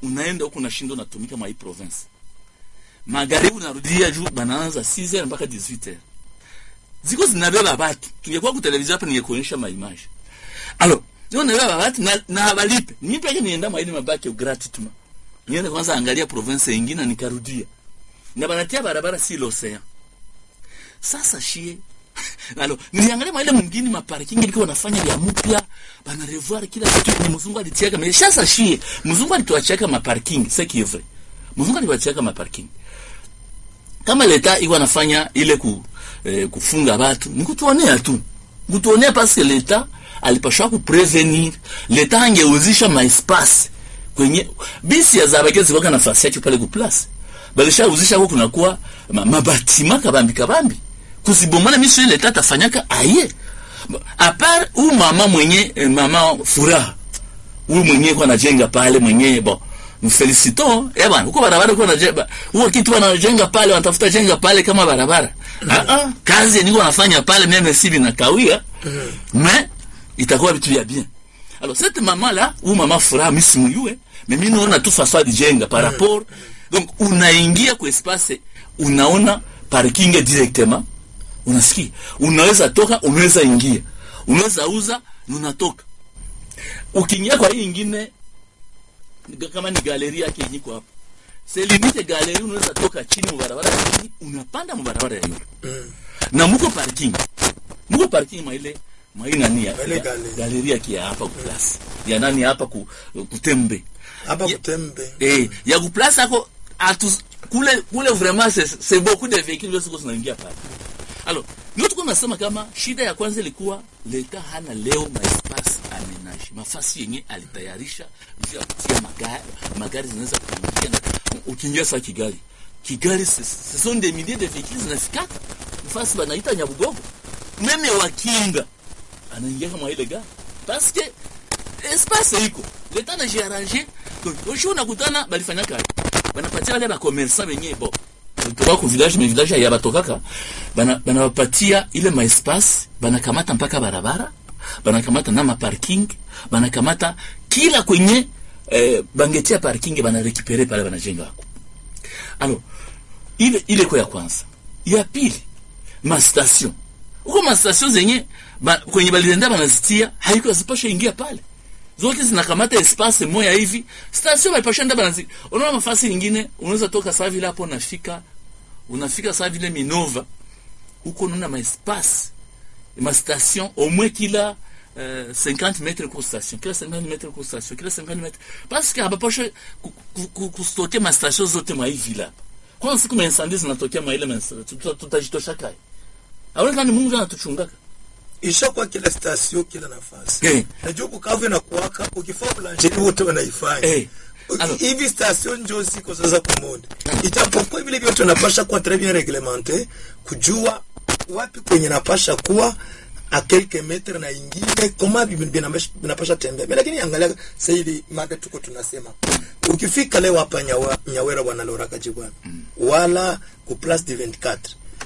unaenda huko unashinda unatumika mwa hii province magharibi unarudia juu banaanza 6h mpaka 18h ziko zinabeba batu tungekuwa ku televizio hapa ningekuonyesha maimage alo ziko zinabeba batu na, na habalipe mimi peke nienda mwa ile mabaki gratuitement niende kwanza angalia province nyingine nikarudia na banatia barabara si l'océan sasa shie alo niliangalia mwa ile mwingine maparking ilikuwa wanafanya vya mpya bana revoir kila kitu ni mzungu alitiaka mais sasa shie mzungu alituachaka maparking c'est qui est vrai mzungu alituachaka maparking kama leta iko anafanya ile ku, eh, kufunga watu ni kutuonea tu kutuonea parce que leta alipashwa kuprevenir leta angeuzisha maespace kwenye bisi ya zabake zilikuwa nafasi yake pale ku place balisha uzisha huko kunakuwa ma, mabatima kabambi kabambi kusibomana miso ile leta tafanyaka aye apart u mama mwenye eh, mama furaha huyu mwenyewe kwa anajenga pale mwenyewe bon mfelicito eh bwana huko barabara kwa anajenga huo kitu wanajenga pale wanatafuta jenga pale kama barabara ah ah kazi niko nafanya pale mimi sibi na kawia mais itakuwa vitu vya bien alors cette maman là ou maman furaha misimuyue mais mimi naona tu façon alijenga par rapport donc unaingia kwa espace unaona parking directement unasikia unaweza toka unaweza ingia unaweza uza na unatoka ukiingia kwa hii ingine kama ni galeri yake yenye hapo c'est limite galeri unaweza toka chini mu barabara ya chini unapanda mu barabara ya yule na muko parking muko parking mwa ile mwa ile nani ya Ile ya- galeri. galeri yake ya hapa ku place ya nani hapa ku kutembe hapa Ya- kutembe eh ya ku place ako atu kule kule vraiment c'est c'est beaucoup de véhicules zote ziko zinaingia pale alors ndio tuko nasema kama shida ya kwanza ilikuwa leta hana leo maespace amenage mafasi yenye alitayarisha juu ya kutia magari magari zinaweza kuingia na ukiingia sa Kigali Kigali ce ce sont des milliers de véhicules zinafikaka nafasi banaita Nyabugogo meme wakinga anaingia kama ile gari parce que espace iko leta na jiarrange donc oshi unakutana balifanya kazi banapatia wale ba commerçant benye bo kutoka ku village me village ya batokaka bana banawapatia ile ma espace banakamata mpaka barabara banakamata na ma parking banakamata kila kwenye eh, bangetia parking bana récupérer pale banajenga hako alors ile ile kwa ya kwanza ya pili ma station huko ma station zenye ba, kwenye balienda banazitia haiko zipasha ingia pale zote zinakamata espace moya hivi station balipasha nda banazi unaona mafasi nyingine unaweza toka saa vile hapo unafika unafika saa vile Minova huko unaona ma espace ma station au moins kila euh, 50 mètres kwa station kila 50 mètres kwa station kila 50 mètres parce que habapasha kustoke ma station zote mwa hivi hapa kwa siku ma incendie zinatokea mwa ile ma tuta- tutajitosha kai aweza ni Mungu anatuchungaka ishakuwa kila stasio kila nafasi Eh. najua kukavu na kuwaka ukifaa blancheri wote wanaifanya Eh. Uki- Alors- hivi station njo ziko sasa kumonde ijapokuwa vile vyote unapasha kuwa très bien reglemente kujua wapi kwenye napasha kuwa a quelques metre na ingine koma bi- binapasha binapasha tembea Mais lakini angalia sasa hivi mada tuko tunasema ukifika leo hapa nyawa, nyawera bwana loraka jibwana wala ku place de 24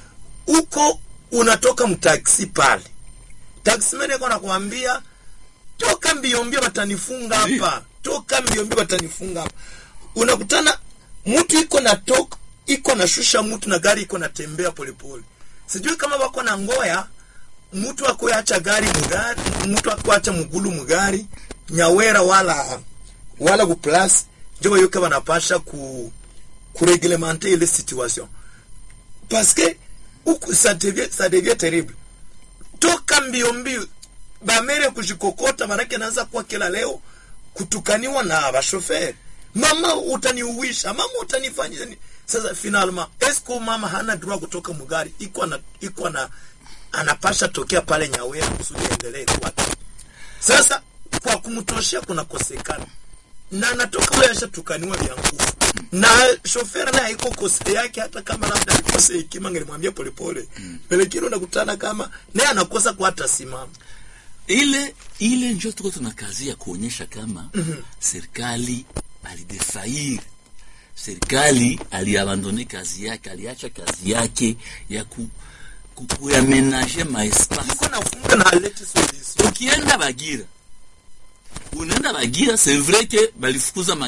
uko unatoka mtaksi pale taximan yako anakuambia toka mbio mbio watanifunga hapa toka mbio mbio watanifunga hapa unakutana mtu iko na tok iko na shusha mtu na gari iko natembea polepole sijui kama wako na ngoya mtu akuacha gari mugari mtu akuacha mugulu mugari nyawera wala wala ku place njo bayoka banapasha ku kureglementer ile situation parce que huku ça devient ça devient terrible toka mbio mbio bamere kujikokota manake naanza kuwa kila leo kutukaniwa na bashoferi mama utaniuwisha mama utanifanyia nini sasa finalement esko mama hana droit kutoka mugari iko na iko na anapasha tokea pale nyawera kusudi endelee kwake sasa kwa kumtoshea kunakosekana na anatoka huyo ashatukaniwa vya nguvu na shoferi naye haiko kose yake hata kama labda alikose hekima ngelimwambia polepole pelekini unakutana kama naye anakosa kwa hata simama ile ile njo tuko tunakazia kuonyesha kama serikali alidefair serikali aliabandone kazi yake aliacha kazi yake ya ku, ku, kuyamenaje maespace iko nafunga na alete solution ukienda bagira unaenda bagira c'est vrai que balifukuza